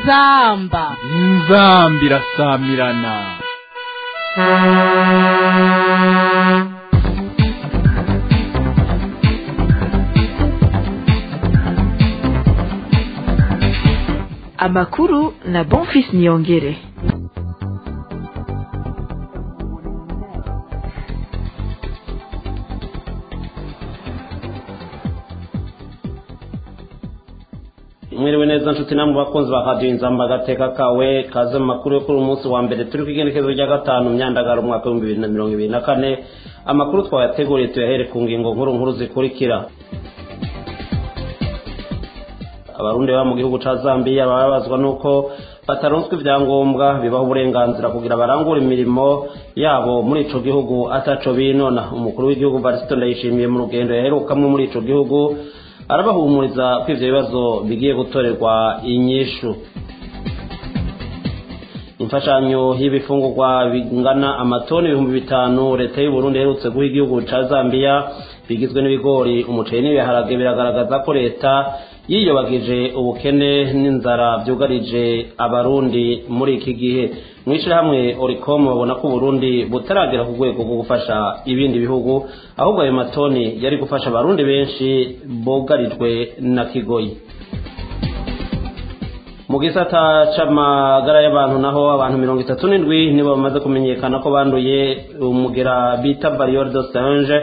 inzamba inzamba irasamirana amakuru na bonfis niyongere mwiriwe neza nshuti namwe bakunzi ba radiyo inzamba agateka kawe kaze mu makuru yo kuri uyu munsi wa mbere turi ku igenekerezo rya gatanu myandagaro umwaka w'ibihumbi bibiri na mirongo ibiri na kane amakuru twayateguriye tuyahere ku ngingo nkuru nkuru zikurikira abarundi baba mu gihugu ca zambiya bababazwa n'uko bataronswa ibyangombwa bibaha uburenganzira kugira barangure imirimo yabo muri ico gihugu ataco binona umukuru w'igihugu varisito ndayishimiye mu rugendo yaherukamwe muri ico gihugu arabahumuriza ko ivyo bibazo bigiye gutorerwa inyishu imfashanyo y'ibifungurwa bingana amatoni ibihumbi bitanu leta y'u Burundi iherutse guha igihugu ca Zambia bigizwe n'ibigori umuceri n'ibiharage biragaragaza ko leta yiyobagije ubukene n'inzara byugarije abarundi muri iki gihe mu ishyirahamwe oricom babona ko uburundi butaragera ku rwego rwo gufasha ibindi bihugu ahubwo ayo matoni yari gufasha abarundi benshi bugarijwe na kigoyi mu gisata c'amagara y'abantu naho abantu mirongo itatu n'indwi nibo bamaze kumenyekana ko banduye umugera bita barriere de singe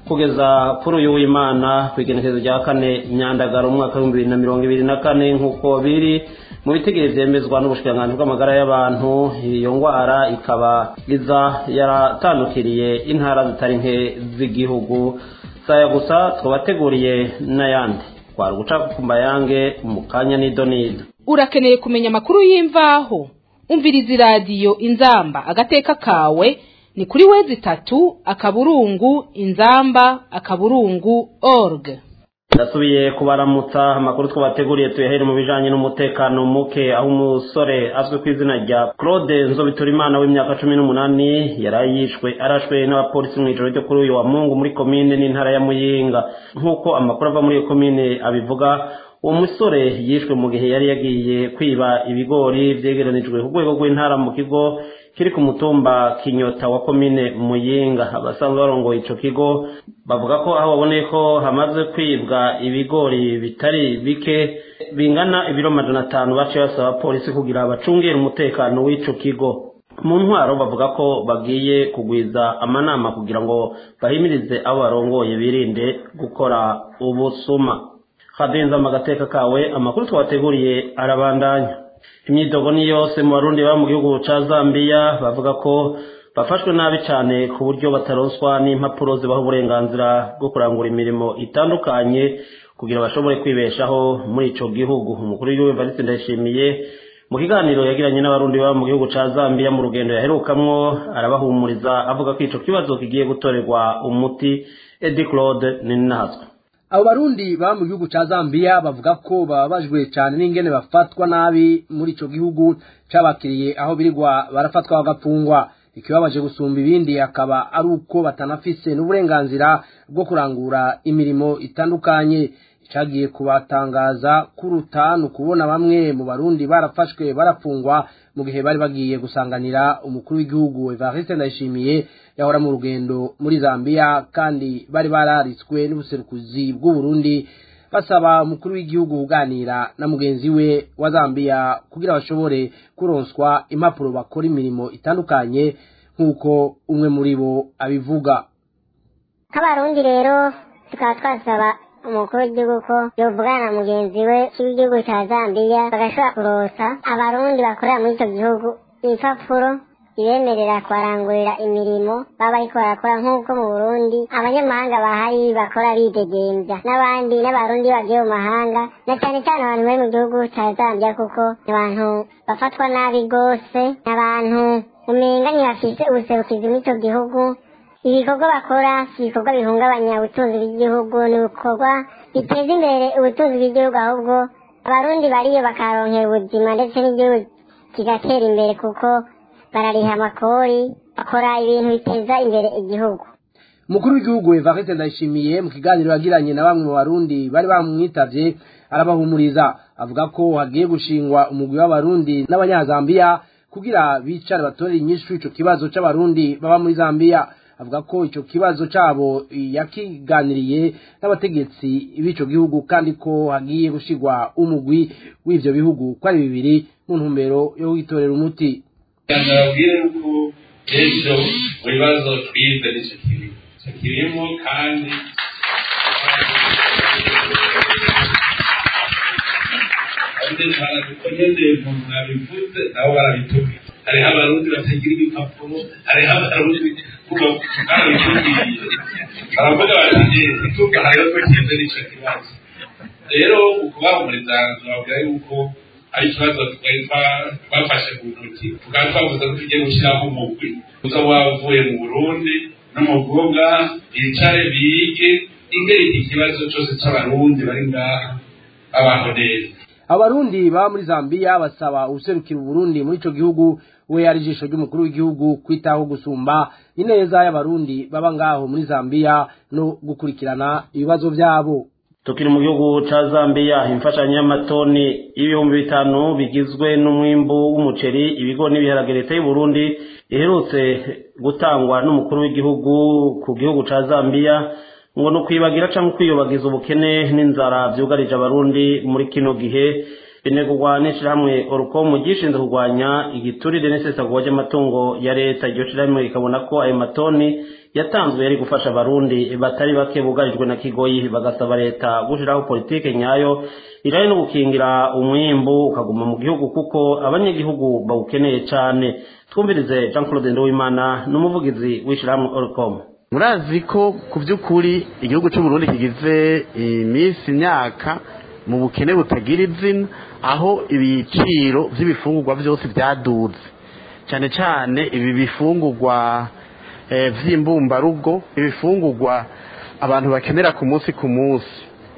kugeza kuri uyu w'imana ku igenekerezo rya kane myandagaro umwaka w'ibihumbi bibiri na mirongo ibiri na kane nk'uko biri mu bitegere vyemezwa n'ubushikiranganji bw'amagara y'abantu iyo ngwara ikaba iza yaratandukiriye intara zitari nke z'igihugu saya gusa twabateguriye n'ayandi twari guca ku mbayange mu kanya n'idonido urakeneye kumenya amakuru y'imvaho umviriza iradiyo inzamba agateka kawe ni kuri wezi itatu akaburungu inzamba akaburungu org ndasubiye kubaramutsa amakuru twabateguriye tuyahere mu bijanye n'umutekano muke aho umusore azwi ku izina rya claude nzobiturimana w'imyaka cumi n'umunani yari yishwe arashwe n'abapolisi mu ijoro ryo kuri uyu wa mungu muri komine n'intara ya muyinga nk'uko amakuru ava muri iyo komine abivuga uwo musore yishwe mu gihe yari yagiye kwiba ibigori vyegeranijwe ku rwego rw'intara mu kigo kiri ku mutumba kinyota wa komine muyinga abasanzwe barongoye ico kigo bavuga ko aho baboneye ko hamaze kwibwa ibigori bitari bike bingana ibiro majana atanu baciye basaba polisi kugira bacungere umutekano w'ico kigo mu ntwaro bavuga ko bagiye kugwiza amanama kugira ngo bahimirize abo barongoye birinde gukora ubusuma hadenza agateka kawe amakuru twabateguriye arabandanya imyidogo ni yose mu barundi baba mu gihugu ca zambiya bavuga ko bafashwe nabi cyane ku buryo bataronswa n'impapuro zibaha uburenganzira bwo kurangura imirimo itandukanye kugira bashobore kwibeshaho muri ico gihugu umukuru w'igihugu Evariste Ndayishimiye mu kiganiro yagiranye n'abarundi baba mu gihugu ca Zambia mu rugendo yaherukamwo arabahumuriza avuga ko ico kibazo kigiye gutorerwa umuti Edi Claude Ninazwe abo barundi baba mu gihugu ca Zambia bavuga ko bababajwe cyane n'ingene bafatwa nabi muri ico gihugu cabakiriye aho birirwa barafatwa bagapfungwa ikibabaje gusumba ibindi akaba ari uko batanafise n'uburenganzira bwo kurangura imirimo itandukanye icagiye kubatangaza kuruta ni ukubona bamwe mu barundi barafashwe barafungwa mu gihe bari bagiye gusanganira umukuru w'igihugu Evariste Ndayishimiye yahora mu rugendo muri Zambia kandi bari bararitswe n'ubuserukuzi bw'u Burundi basaba umukuru w'igihugu kuganira na mugenzi we wa Zambia kugira bashobore kuronswa impapuro bakora imirimo itandukanye nk'uko umwe muri bo abivuga nk'abarundi rero tukaba twasaba umukuru w'igihugu ko yovugana na mugenzi we w'igihugu cya Zambia bagashobora kurosa abarundi bakorera muri icyo gihugu ibipapuro ibemerera kubarangurira imirimo baba bariko barakora nk'uko mu burundi abanyamahanga bahari bakora bidegembya n'abandi n'abarundi bagiye mu mahanga na cyane cyane abantu bari mu gihugu cya zambia kuko ni abantu bafatwa nabi rwose ni abantu umenga ntibafise ubuserukizi muri icyo gihugu ibikorwa bakora si ibikorwa bihungabanya ubutunzi bw'igihugu ni ibikorwa biteza imbere ubutunzi bw'igihugu ahubwo abarundi bariyo bakaronkera ubuzima ndetse n'igihugu kigatera imbere kuko barariha amakori bakora ibintu biteza imbere igihugu umukuru w'igihugu evariste ndayishimiye mu kiganiro yagiranye na bamwe mu barundi bari bamwitavye arabahumuriza avuga ko hagiye gushingwa umugwi w'abarundi n'abanyazambiya kugira bicare batorere inyishu ico kibazo c'abarundi baba muri zambiya avuga ko ico kibazo cabo yakiganiriye n'abategetsi b'ico gihugu kandi ko hagiye gushigwa umugwi w'ivyo bihugu ko ari bibiri mu ntumbero yo kwitorera umuti ndababwira yuko ejo mu bibazo twize nicyo kirimo icyo kirimo kandi baradukomeze mu mwabivuze nabo barabitubwira hariho abarundi batagira ibipapuro hariho abarundi kuba barabitubwiye baravuga bati ituka hariho tukize n'icyo kibazo rero ukubahumuriza babwira yuko ari ikibazo twari twafashe ku ntoki tukaba twavuze ko tugiye gushyiraho umugwi uza wavuye mu burundi no mu bwoga bicare bige ingeri iki kibazo cyose cy'abarundi bari ngaha babaho neza abarundi baba muri zambiya basaba userukira uburundi muri ico gihugu we ari ijisho ry'umukuru w'igihugu kwitaho gusumba ineza y'abarundi baba ngaho muri zambiya no gukurikirana ibibazo vyabo tukiri mu gihugu ca Zambia imfashanyo y'amatoni y'ibihumbi bitanu bigizwe n'umwimbu w'umuceri ibigo n'ibiharage leta y'u Burundi iherutse gutangwa n'umukuru w'igihugu ku gihugu ca Zambia ngo no kwibagira canke kwiyobagiza ubukene n'inzara vyugarije abarundi muri kino gihe binegurwa n'ishirahamwe Orcom gishinzwe kurwanya igiturire n'isesagurwa ry'amatungo ya leta iryo shirahamwe rikabona ko ayo matoni yatanzwe yari gufasha abarundi batari bake bugarijwe na kigoyi bagasaba leta gushiraho politike nyayo ijanye no gukingira umwimbu ukaguma mu gihugu kuko abanyagihugu bawukeneye cane twumvirize Jean Claude Nduwimana n'umuvugizi w'ishirahamwe Orcom murazi ko ku by'ukuri igihugu cy'u Burundi kigize iminsi imyaka mu bukene butagira izina aho ibiciro by'ibifungurwa byose byaduze cyane cyane ibi bifungurwa by'imbumbarugo ibifungurwa abantu bakenera ku munsi ku munsi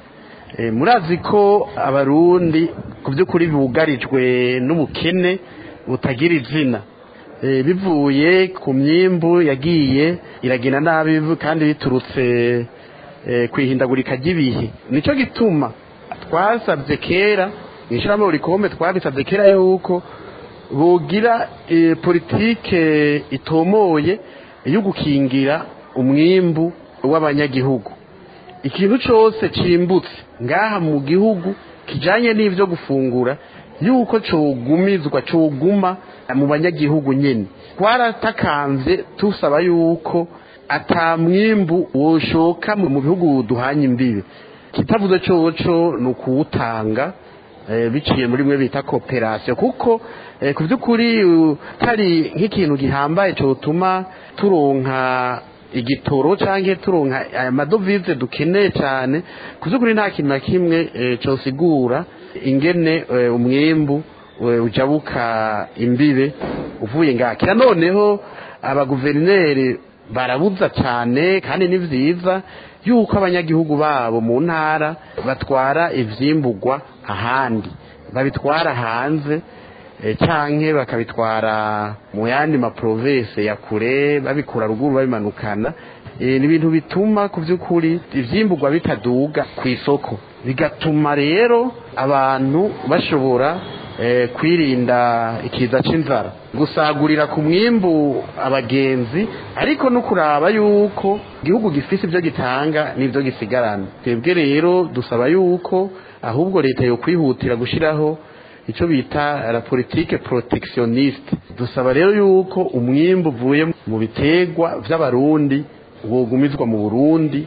murazi ko abarundi ku by'ukuri bugarijwe n'ubukene butagira izina bivuye ku myimbu yagiye iragenda nabi kandi biturutse ku ihindagurika ry'ibihe nicyo gituma twasabye kera mu ishyirahamwe rikombe twabisabye kera yuko bugira politike itomoye yo gukingira umwimbu w'abanyagihugu ikintu cyose cimbutse ngaha mu gihugu kijanye n'ivyo gufungura yuko cogumizwa coguma mu banyagihugu nyene twaratakanze tusaba yuko ata mwimbu woshoka mu bihugu duhanye imbibe kitavuze coco ni ukuwutanga biciye muri mwe bita kooperasiyo kuko ku by'ukuri hari nk'ikintu gihambaye cyotuma turonka igitoro cyangwa turonka aya madovize dukeneye cyane ku by'ukuri nta kintu na kimwe cyosigura ingene umwembu ujabuka imbibe uvuye ngakira noneho abaguverineri barabuza cyane kandi ni byiza yuko abanyagihugu babo mu ntara batwara ivyimburwa ahandi babitwara hanze canke bakabitwara mu yandi maprovinsi ya kure babikura ruguru babimanukana ni ibintu bituma ku by'ukuri ivyimburwa bitaduga ku isoko bigatuma rero abantu bashobora kwirinda ikiza c'inzara gusagurira ku mwimbu abagenzi ariko no kuraba yuko igihugu gifise ibyo gitanga n'ibyo gisigarana twebwe rero dusaba yuko ahubwo leta yo kwihutira gushyiraho icyo bita la politike protectioniste dusaba rero yuko umwimbu uvuye mu bitegwa by'abarundi wogumizwa mu burundi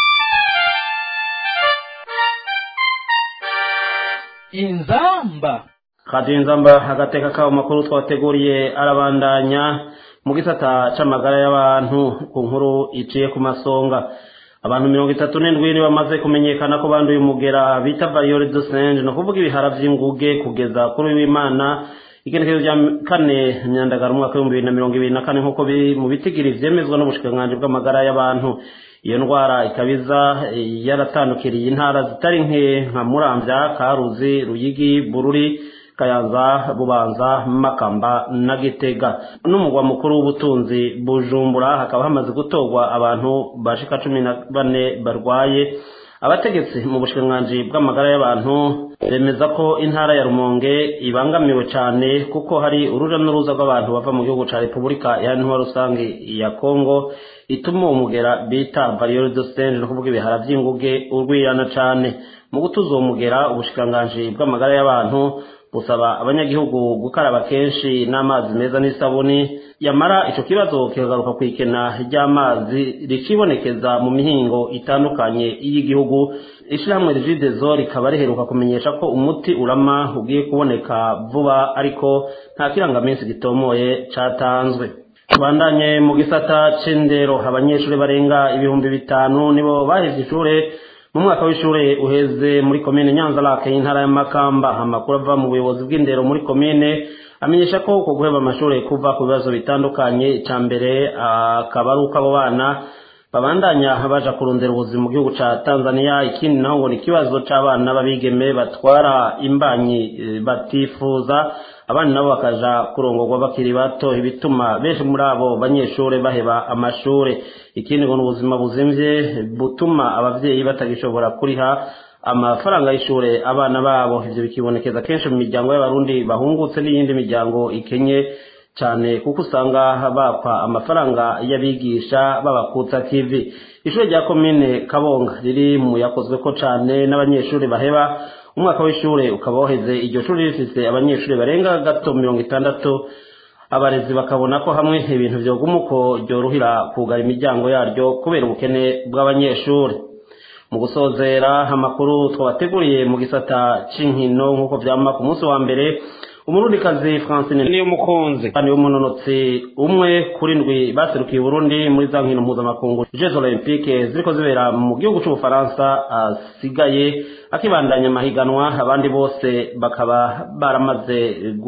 inzamba kadiyo inzamba agateka kabo makuru twateguriye arabandanya mu gisata c'amagara y'abantu ku nkuru iciye ku masonga abantu mirongo itatu n'indwi ni bamaze kumenyekana ko banduye umugera bita variole de singe ni ukuvuga ibihara vy'inguge kugeza kuri w'imana igenekezo rya kane myandagara umwaka w'ibihumbi bibiri na mirongo ibiri na kane nk'uko biri mu bitigiri vyemezwa n'ubushikiranganji bw'amagara y'abantu iyo ndwara ikabiza yaratandukiriye intara zitari nke nka muramvya karuzi ruyigi bururi kayanza bubanza makamba na gitega n'umugwa mukuru w'ubutunzi bujumbura hakaba hamaze gutorwa abantu bashika cumi na bane barwaye abategetsi mu bushikiranganji bw'amagara y'abantu bemeza ko intara ya rumonge ibangamiwe cyane kuko hari uruja n'uruza rw'abantu bava mu gihugu cya repubulika iharanira rusange ya kongo ituma uwo mugera bita bariyeri de sitenge ni ukuvuga ibihara by'inguge urwirana cyane mu gutuza uwo mugera ubushikiranganji bw'amagara y'abantu busaba abanyagihugu gukaraba kenshi n'amazi meza n'isabuni yamara icyo kibazo kikagaruka ku ikena ry'amazi rikibonekeza mu mihingo itandukanye y'igihugu ishyirahamwe rigidezo rikaba riheruka kumenyesha ko umuti urama ugiye kuboneka vuba ariko nta kirangaminsi gitomoye cyatanzwe tubandanye mu gisata c'indero abanyeshuri barenga ibihumbi bitanu nibo baheze ishure mu mwaka w'ishure uheze muri komine nyanza lake y'intara y'amakamba amakuru ava mu buyobozi bw'indero muri komine amenyesha ko uko guheba amashuri kuva ku bibazo bitandukanye icya mbere akaba ari uko abo bana babandanya baja kurondera ubuzima mu gihugu ca tanzania ikindi naho ngo ni ikibazo c'abana b'abigeme batwara imbanyi batifuza abandi nabo bakaja kurongorwa bakiri bato ibituma benshi muri abo banyeshure baheba amashure ikindi ngo ni ubuzima buzimvye butuma abavyeyi batagishobora kuriha amafaranga y'ishure abana babo ivyo bikibonekeza kenshi mu miryango y'abarundi bahungutse n'iyindi miryango ikenye cyane kuko usanga bakwa amafaranga y'abigisha babakutsa kivi ishuri rya komine kabonga riri mu yakozwe ko cyane n'abanyeshuri baheba umwaka w'ishure ukaba waheze iryo shuri rifise abanyeshuri barenga gato mirongo itandatu abarezi bakabona ko hamwe ibintu vyoguma uko ryoruhira kugara imiryango yaryo kubera ubukene bw'abanyeshuri mu gusozera amakuru twabateguriye mu gisata c'inkino nk'uko vyama ku munsi wa mbere umurundikazi francine niyo mukunzi kandi w'umunonotsi umwe kuri ndwi baserukiye uburundi muri za nkino mpuzamakungu jeux olympique ziriko zibera mu gihugu c'ubufaransa asigaye akibandanya amahiganwa abandi bose bakaba baramaze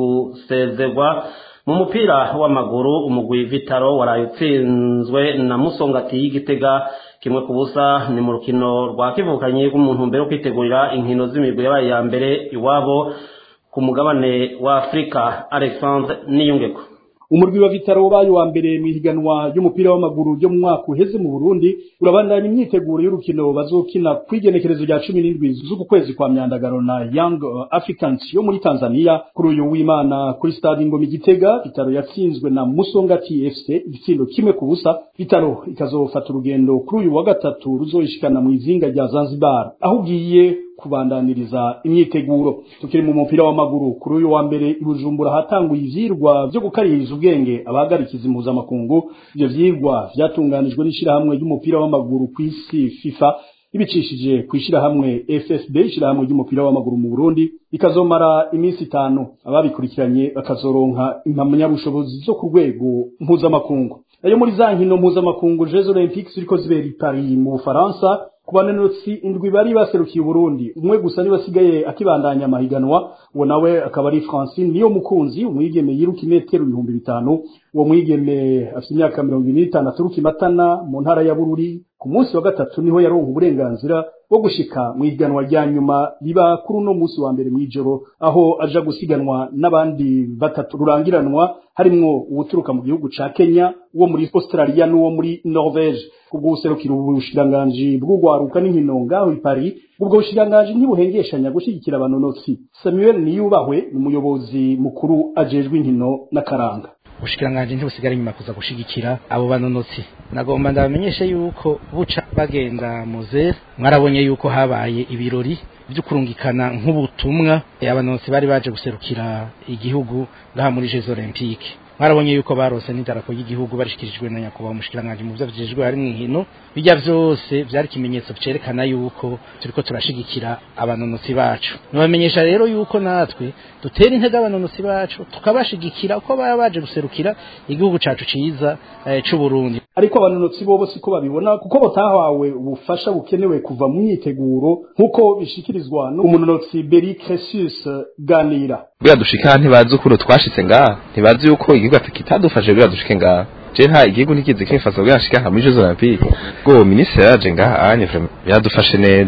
gusezerwa mu mupira w'amaguru umugwi vitaro waraye utsinzwe na musongati y'igitega kimwe ku busa ni mu rukino rwa kivukanye rw'umuntu mbere yo kwitegurira inkino z'imigwi yabaye ya mbere iwabo ku mugabane wa afurika alexandre niyungeko umurwi wa vitaro wabaye wa mbere mu ihiganwa ry'umupira w'amaguru ryo mu mwaka uheze mu burundi urabandanya imyiteguro y'urukino bazokina ku igenekerezo rya cumi n'indwi z'uku kwezi kwa myandagaro na young africans yo muri tanzania kuri uyu w'imana kuri stade ingoma igitega vitaro yatsinzwe na musongati fc igitsindo kimwe ku busa vitaro ikazofata urugendo kuri uyu wa gatatu ruzoyishikana mu izinga rya zanzibar aho ugiye kubandaniriza imyiteguro tukiri mu mupira w'amaguru kuri uyu wa mbere i Bujumbura hatanguye ivyirwa vyo gukaririza ubwenge abahagarikiza impuzamakungu ivyo vyirwa vyatunganijwe n'ishirahamwe ry'umupira w'amaguru ku isi FIFA ibicishije ku ishirahamwe FFB ishirahamwe ry'umupira w'amaguru mu Burundi ikazomara iminsi itanu ababikurikiranye bakazoronka impamyabushobozi zo ku rwego mpuzamakungu ayo muri za nkino mpuzamakungu Jeux Olympiques ziriko zibera i Paris mu Bufaransa ku bananotsi indwi bari baserukiye Burundi umwe gusa niwe asigaye akibandanya amahiganwa uwo nawe akaba ari Francine niyo mukunzi umwigeme yiruka imetero ibihumbi bitanu uwo mwigeme afite imyaka mirongo ine n'itanu aturuka imatana mu ntara ya Bururi ku munsi wa gatatu niho yaronka uburenganzira bwo gushika mu ihiganwa rya nyuma riba kuri uno munsi wa mbere mw'ijoro aho aja gusiganwa n'abandi batatu rurangiranwa harimwo uwuturuka mu gihugu ca Kenya uwo muri Australia n'uwo muri Norvege kubwo guserukira ubushikiranganji bw'ugwaruka n'inkino ngaho i Paris ubwo bushikiranganji ntibuhengeshanya gushigikira abanonotsi Samuel Niyubahwe ni umuyobozi mukuru ajejwe inkino n'akaranga ubushikiranganji ntibusigara inyuma kuza gushigikira abo banonotsi nagomba ndabamenyeshe yuko buca bagenda muze mwarabonye yuko habaye ibirori byo kurungikana nk'ubutumwa abanonotsi bari baje guserukira igihugu ngaha muri Jeux Olympiques mwarabonye yuko barose n'idarapo y'igihugu barishikirijwe na nyakubahwa umushikiranganji mu byo vyejwe hari mw'inkino bijya vyose vyari ikimenyetso cerekana yuko turiko turashigikira abanonotsi bacu nibamenyesha rero yuko natwe dutera intege abanonotsi bacu tukabashigikira uko baba baje guserukira igihugu cacu ciza eh, c'u Burundi ariko abanonotsi bobo siko babibona kuko batahawe ubufasha bukenewe kuva mu myiteguro nk'uko bishikirizwa n'umunonotsi Beri Cresius Ganira bwa dushika ntibazi ukuntu twashitse ngaha ntibazi yuko igihugu kitadufashe bwa dushike ngaha je nta igihugu ntikizi kimfasa bwa nshika nka muri Jeux Olympiques go ministre yaje ngaha anye yadufashe neza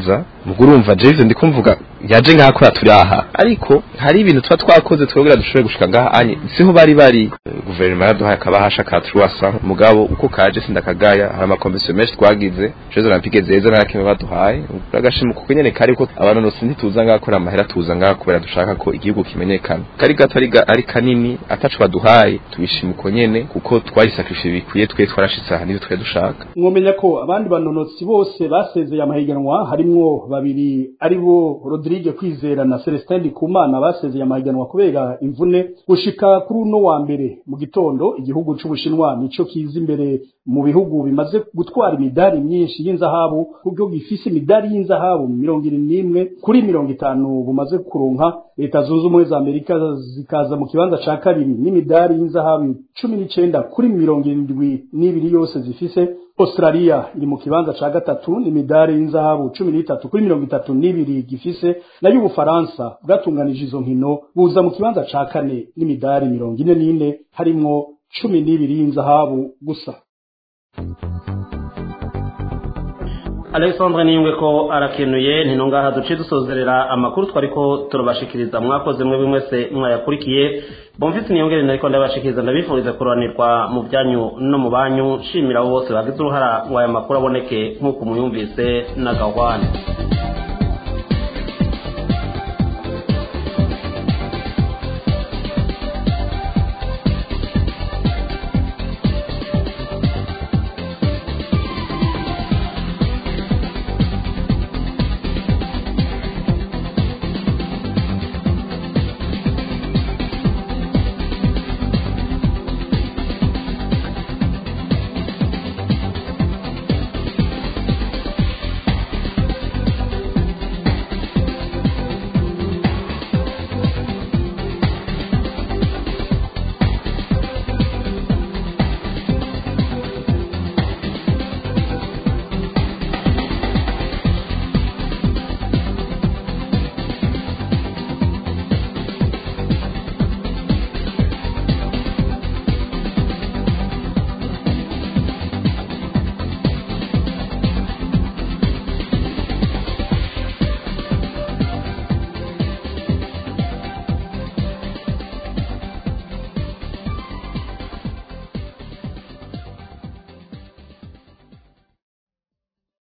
ubwo urumva je ivyo ndiko mvuga yaje ngaha kora turi aha ariko hari ibintu tuba twakoze twebwe dushobore gushika ngaha anye siho bari bari guverinoma yaduhaye akabahasha ka truwasa mugabo uko kaje sindakagaya hari amakomisiyo menshi twagize jeux olympique zeza nta kimwe baduhaye agashima kuko nyene kari ko abanonotsi ntituza ngaha kora amahera tuza ngaha kubera dushaka ko igihugu kimenyekana kari gato ari ari kanini atacu baduhaye tubishima uko nyene kuko twarisakrishe bikwiye twe twarashitse aha nivyo twe dushaka mwomenya ko abandi banonotsi bose basezeye amahiganwa harimwo babiri ari bo Rodrigue Kwizera na Celestin Ndikumana basezeye amahiganwa kubera imvune gushika kuri uno wa mbere mu gitondo igihugu c'Ubushinwa nico kiza imbere mu bihugu bimaze gutwara imidari myinshi y'inzahabu kuko gifise imidari y'inzahabu mirongo irindwi n'imwe kuri mirongo itanu bumaze kuronka leta zunze ubumwe za amerika zikaza mu kibanza ca kabiri n'imidari y'inzahabu cumi n'icenda kuri mirongo irindwi n'ibiri yose zifise australia iri mu kibanza ca gatatu n'imidari y'inzahabu cumi n'itatu kuri mirongo itatu n'ibiri gifise nayo ubufaransa bwatunganije izo nkino buza mu kibanza ca kane n'imidari mirongo ine n'ine harimwo cumi n'ibiri y'inzahabu gusa alexandre niyungwe ko arakenuye ntino ngaha duce dusozerera amakuru twariko turabashikiriza mwakoze mwe mwese mwayakurikiye bomvise niyongere nariko ndabashikiriza ndabifuriza kuroranirwa mu byanyu no mu banyu nshimira abo bose bagize uruhara ngo aya makuru aboneke nk'uko muyumvise na gahwane